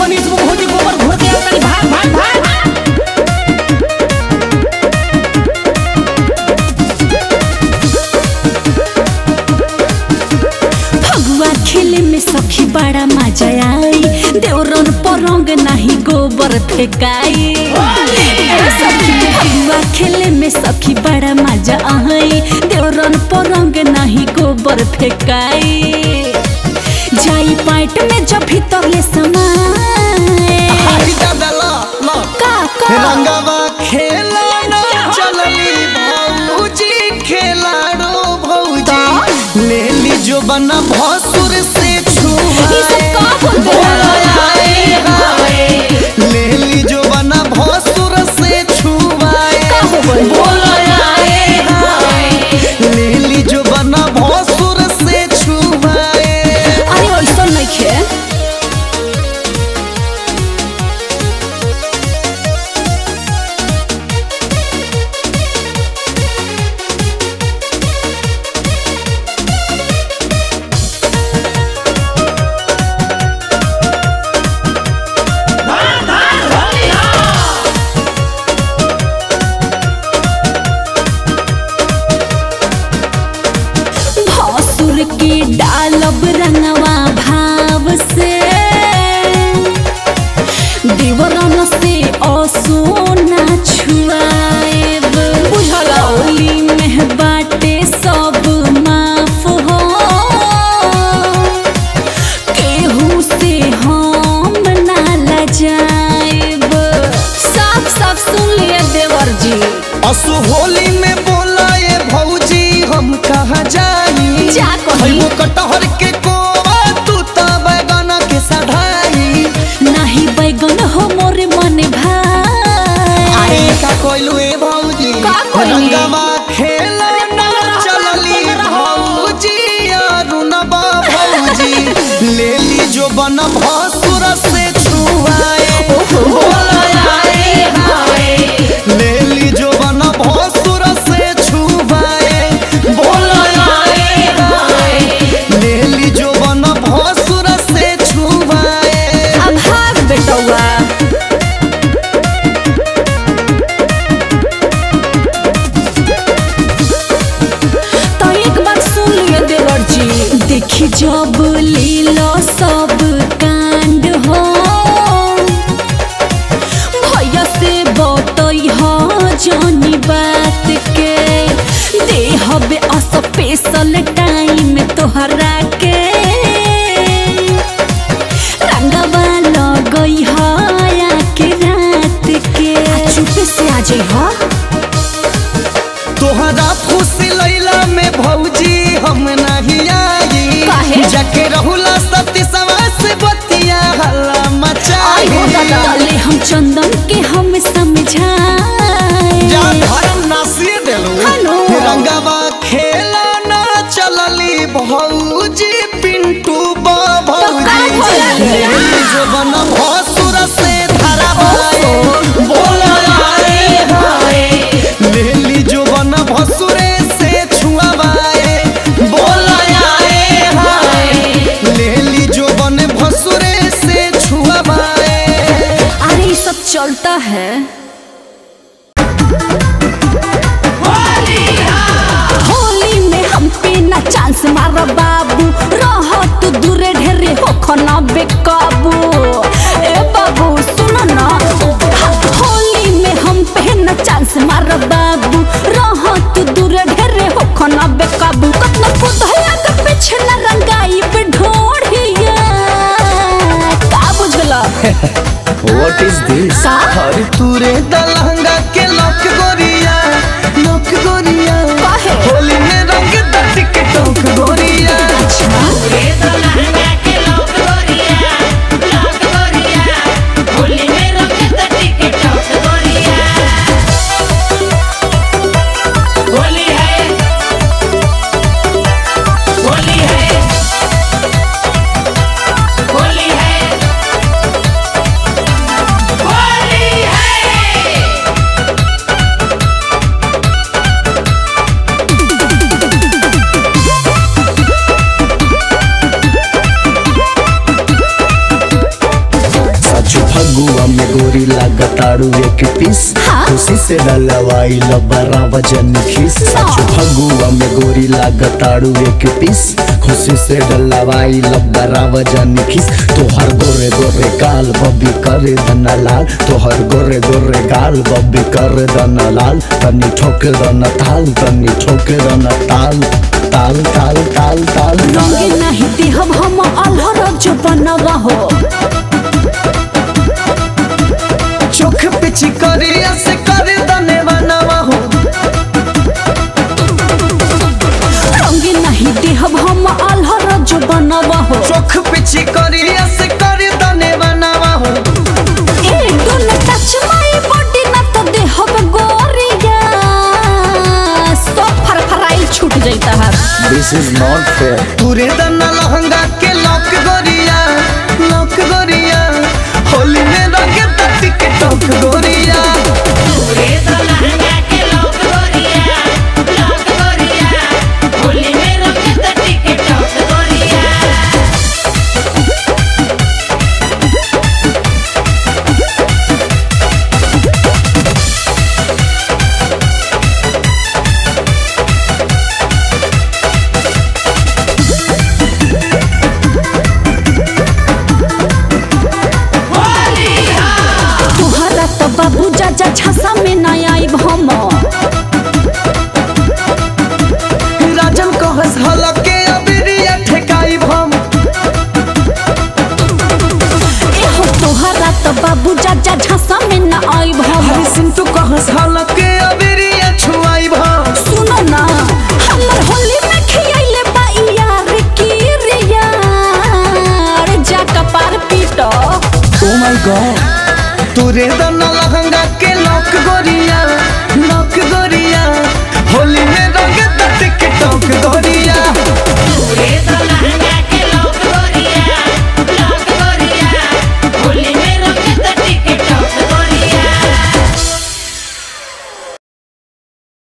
मनीष वो भौजी गोबर घोर के आवतानी भाग भाग भाग फगुआ खेले में सखी बड़ा मजा आई देवरन परंग नहीं गोबर फेंकाई ए सखी फगुआ खेले में सखी बड़ा मजा आई देवरन परंग नहीं गोबर फेंकाई जाई पाइट में जब भीतर ले समाए आई दादा ला ला का का रंगवा खेला ना चलली भौजी खेलाड़ो भौजी ले ली जो बना भसुर से ये सब का बोलते हैं? ले ली जो बना भसुर से छुआए का हो गइल? ले ली जो बना भसुर से छुआए अरे ऐसा नहीं खे भसुर के डालब रंगवा भाव से देवरन से असोना छुआएब बुझला होली में बाटे सब माफ हो केहू से हम ना लजाएब साफ साफ सुन लिए देवर जी असु होली में बोला ये भौजी हम कहा जाई जा कही। खइबो कटहर के कोवा तू त बैगन के सढ़ाई नाही बैगन हो मोरे मन भाई अरे का कोइलू ए भौजी का कोइली? रंगवा खेला ना चलली भौजी अरुणबा भौजी ले ली जो बन भसुर से छुआए बोला आए हाय ले ली जो बन भसुर से छुआए बोला आए हाय ले ली जो बन भसुर से छुआए अब भाग बेटौआ तो एक बात सुन लिए देवर जी देखी जब लीलो सब कांड हो भैया से बतई हो जानी बात के देहबे स्पेशल टाइम तोहरा के रंगवा लगई है के रात के चुपे से आ जाइ हो तोहरा खुशी लैला में भौजी हम नहीं आई काहे? जाके रहुला सती समास बतिया हल्ला आई हो मचाई तले हम चंदन के हम समझाए जा धर्म नासिए देलू हेलो। रंगवा खेला ना चलली भौजी पिंटू बा भौजी भौजी? जो बन भसुर से धरा बोला आए हाय लेली जो बन भसुरे से छुआवाए बोला आए हाय लेली जो बन भसुरे से छुआवाए अरे ये सब चलता है होली में हम पे ना चांस मार बाबू रह तू दूरे ढेरे हो खना बेकाबू ए बाबू सुनो ना होली में हम पे ना चांस मार बाबू रह तू दूरे ढेरे हो खना बेकाबू कतना पुतहिया के पीछे ना रंगाई पे ढोढ़िया का बुझला What is this? का हर तूरे दलहंगा के लक गोरिया लक गोरिया काहे? होली में रंग दट के टोक गोरिया गोरी लागताड़ू एक पीस हाँ? खुशी से डलवाई लबरा वजन खीस सच फगुआ में गोरी लागताड़ू एक पीस खुशी से डलवाई लबरा वजन खीस तोहर गोरे गोरे गाल बब्बी करे दना लाल तोहर गोरे गोरे गाल बब्बी करे दना लाल तनी ठोके दना ताल तनी ठोके दना ताल ताल ताल ताल ताल रंगे ताल नहीं देहब हम अलहर जो बनवा हो चोख पिची करिया से कर दने बनवा हो रंगे नहीं देहब हम अलहर जो बनवा हो चोख पिची करिया से कर दने बनवा हो ए डोंट टच माय बॉडी ना तो देहब गोरिया सब फरफराई छूट जाता है दिस इज नॉट फेयर तुरे दना लहंगा के लॉक गोरिया लॉक गोरिया होली में रंग तटी के टॉक गोरिया पूरे तो लहंगा के लॉक गोरिया लॉक गोरिया होली में रंग तटी के टॉप गोरिया तुहरा तो बाबू जाजा छासा में ना आई हम राजन कहस हलके अबिरिया ठेकाई भम एहो तुहरा तो बाबू जाजा छासा में ना आई हम हरि सिंटू कहस हलके अबिरिया छुआई भम सुनो ना हमर होली में खियाइले बा यार की रे यार जा कपार पीटो ओ माय गॉड तुरे दना लहंगा के लॉक गोरिया